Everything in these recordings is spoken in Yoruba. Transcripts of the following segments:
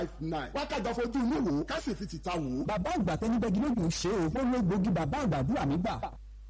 five nine wákàtí fojú inú wò ó ká sì fi tìta wò ó. bàbá àgbà tẹni bẹ́ẹ̀ gílógún ṣe o ó ló gbòógì bàbá àgbàdúrà mi gbà.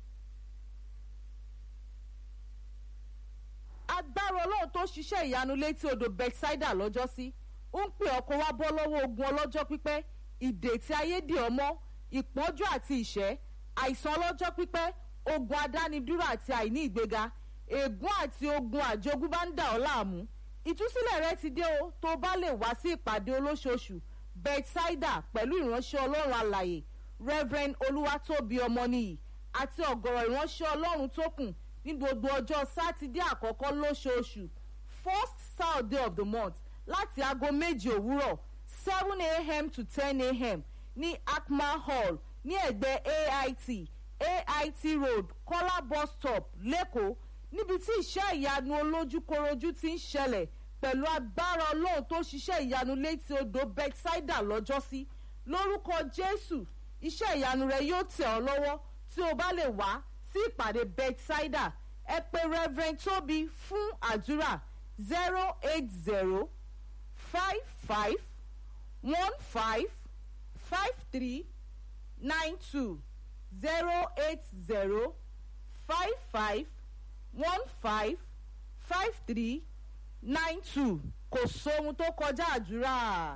agbára ọlọ́run tó ṣiṣẹ́ ìyanu létí odò bethsaida lọ́jọ́sí ń pè ọkọ̀ wá bọ́ lọ́wọ́ ogun ọlọ́jọ́ pípẹ́ ìdè tí ayé dì ọmọ ìpọ́njú àti ìṣẹ́ àìsàn ọlọ́jọ́ pípẹ́ ogun adánidúró àti àìní ìgbéga ègún àti ogun àjogúnbá ń dà ọ́ láàmú ìtúsílẹ̀ rẹ ti dé o tó bá lè wá sí ìpàdé olóṣooṣù bethsaida pẹ̀lú ìránṣẹ́ ọlọ́run alàyè reverend olúwatóbi ọmọnìyí àti ọ̀gọ̀rọ̀ ìránṣẹ́ ọlọ́run tó kù ní gbogbo ọjọ́ sátidé àkọ́kọ́ lóṣooṣù first saturday of the month láti aago méje òwúrọ̀ seven a.m. to ten a.m. ní akma hall ní ẹ̀gbẹ́ ait ait road kọ́lá bus stop lẹ́kọ̀ọ́ níbi tí iṣẹ́ ìyanu olójúkorojú ti ń ṣẹlẹ̀ pẹ̀lú agbára ọlọ́run tó ṣiṣẹ́ ìyanu létí odò bethsaida lọ́jọ́sí lórúkọ jésù iṣẹ́ ìyanu rẹ yóò tẹ̀ ọ́ lọ́wọ́ tí o bá lè wá sí ìpàdé bethsaida ẹ pé reverend toby fún àdúrà zero eight zero five five one five five three nine two zero eight zero five five one five five three nine two kò sóhun tó kọjá àdúrà.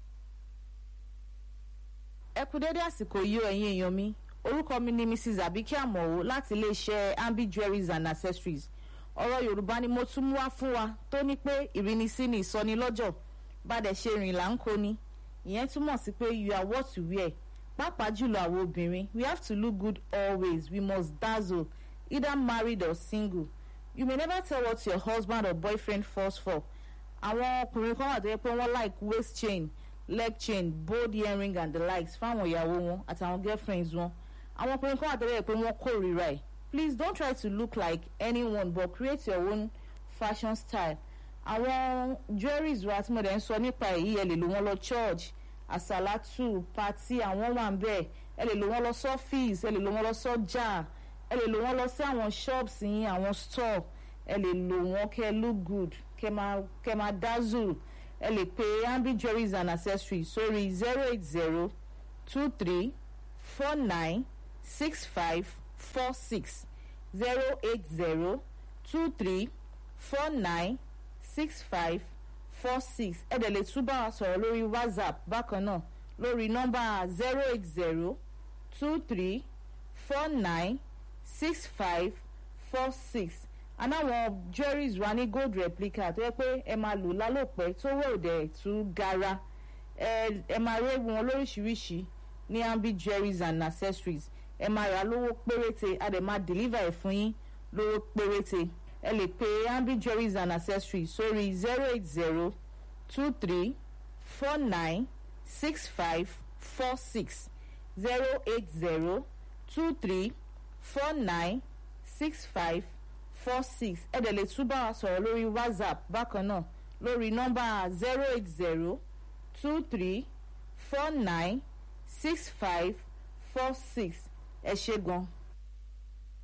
ẹ kú dédé àsìkò yìí o ẹ̀yin èèyàn mi orúkọ mi ni mrs abike amọ̀wò láti iléeṣẹ́ ambi jewelries and accessories ọ̀rọ̀ yorùbá ni mo tún mú wá fún wa tó ní pé ìrínisí ni ìsọnilọ́jọ̀ bàdẹ̀ ṣe rìn là ń kó ni ìyẹn túmọ̀ sí pé you are what you wear pàápàá jùlọ àwọn obìnrin we have to look good always we must dazzle either married or single you may never tell what your husband or boyfriend falls for àwọn ọkùnrin kan wà tó yẹ pé wọ́n like waist chain leg chain bold earring and the likes fáwọn ìyàwó wọn àtàwọn girlfriends wọn àwọn ọkùnrin kan wà tó yẹ pé wọ́n kórìíra ẹ̀ please don't try to look like anyone but create your own fashion style àwọn jewelries wa tí mo dẹ̀ ń sọ nípa èyí ẹ lè lò wọ́n lọ church àsàlátù pati àwọn wà ń bẹ̀ ẹ lè lò wọ́n lọ sọ́fíìsì ẹ lè lò wọ́n lọ sọ́jà ẹ lè lò wọ́n lọ sí àwọn shops yín àwọn store ẹ lè lò wọ́n kẹ́ look good kẹ́ máa kẹ́ máa dazzle ẹ lè pe ambi jewelries and accessories sórí zero eight zero two three four nine six five four six zero eight zero two three four nine six five four six ẹ dẹ̀ lè tún bá wa sọ̀rọ̀ lórí whatsapp bákan náà lórí nọ́mbà zero eight zero two three four nine six five four six anáwọn jewelries wa ní gold replica tó yẹ pé ẹ máa lò lálòpẹ́ tó wọ̀ òdẹ̀ tún gara ẹ ẹ máa rí wọn lóríṣiríṣi ní ambi jewelries and accessories ẹ máa rà lówó péréte a dẹ̀ máa deliver ẹ̀ fún yín lówó péréte ẹ lè pe ambi jewelries and accessories sórí zero eight zero two three four nine six five four six zero eight zero two three four nine six five four six ẹ dẹ̀ lè tún bá wa sọ̀rọ̀ lórí whatsapp bákan náà lórí nọ́mbà zero eight zero two three four nine six five four six ẹ ṣe gan.